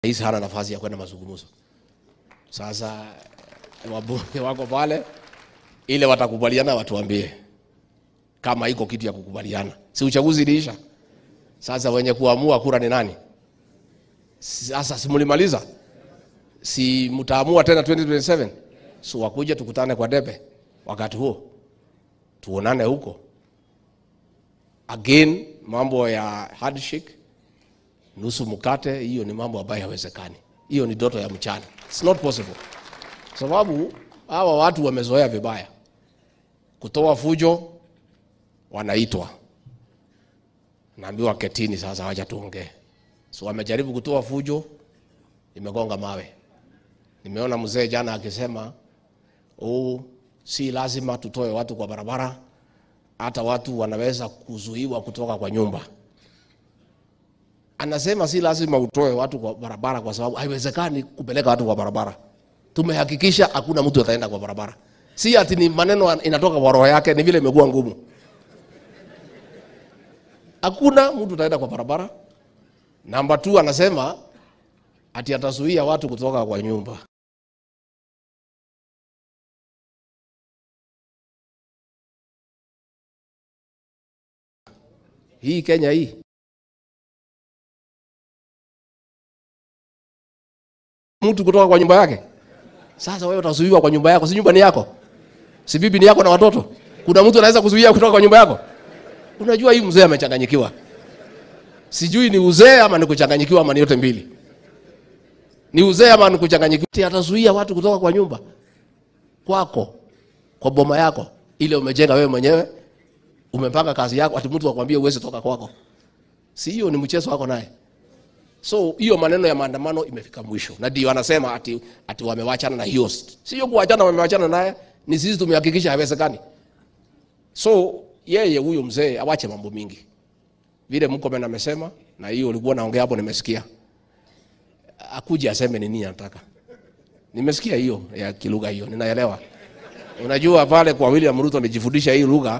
rais hana nafasi ya kwenda mazungumzo. Sasa wabunge wako pale, ile watakubaliana watuambie kama iko kitu ya kukubaliana. Si uchaguzi iliisha? Sasa wenye kuamua kura ni nani? Sasa si mlimaliza? Si mtaamua tena 2027? So wakuja tukutane kwa debe wakati huo, tuonane huko again. Mambo ya handshake, nusu mkate, hiyo ni mambo ambayo hawezekani. Hiyo ni ndoto ya mchana, it's not possible, sababu hawa watu wamezoea vibaya kutoa fujo, wanaitwa naambiwa ketini, sasa wacha tuongee. So wamejaribu kutoa fujo, imegonga mawe. Nimeona mzee jana akisema oh, si lazima tutoe watu kwa barabara, hata watu wanaweza kuzuiwa kutoka kwa nyumba. Anasema si lazima utoe watu kwa barabara kwa sababu haiwezekani kupeleka watu kwa barabara. Tumehakikisha hakuna mtu ataenda kwa barabara. Si ati ni maneno inatoka kwa roho yake, ni vile imekuwa ngumu. Hakuna mtu ataenda kwa barabara. Namba 2 anasema ati atazuia watu kutoka kwa nyumba. Hii Kenya hii mtu kutoka kwa nyumba yake. Sasa wewe utazuiwa kwa nyumba yako, si nyumba ni yako, si bibi ni yako na watoto. Kuna mtu anaweza kuzuia kutoka kwa nyumba yako? Unajua hii mzee amechanganyikiwa, sijui ni uzee ama ni kuchanganyikiwa ama ni yote mbili. Ni uzee ama ni kuchanganyikiwa? Atazuia watu kutoka kwa nyumba kwako, kwa boma yako ile umejenga wewe mwenyewe, umepanga kazi yako, ati mtu akwambie uweze toka kwako? Si hiyo ni mchezo wako naye? So hiyo maneno ya maandamano imefika mwisho, na ndio anasema ati, ati wamewachana na hiyo. Sio kuachana, wamewachana naye, ni sisi tumehakikisha haiwezekani. So yeye huyo mzee awache mambo mingi, vile Mkomen amesema, na hiyo ulikuwa naongea hapo, nimesikia akuje aseme ni nini anataka. Nimesikia hiyo ya kilugha hiyo, ninaelewa. Unajua pale kwa William Ruto amejifundisha hii lugha